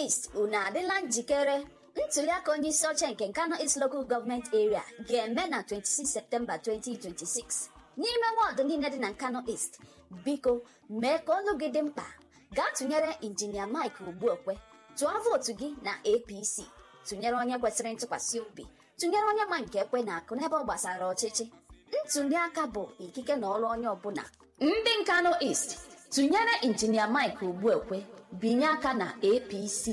East unu adịla njikere ntuliaka onye isi oche nke Nkano East Local Government Area ga-eme na 26 Septemba 2026 n'ime wọdụ niile dị na Nkano East biko mee ka olu gị dị mkpa gaa tụnyere injinia Mike Ogbuekwe tụọ vootu gị na APC tụnyere onye kwesịrị ntụkwasị obi tụnyere onye ma nke ekwe na akụ n'ebe ọ gbasara ọchịchị ntuliaka bụ ikike na ọrụ onye ọbụla ndị Nkano East tụnyere injinia Mike Ogbuekwe binye aka na APC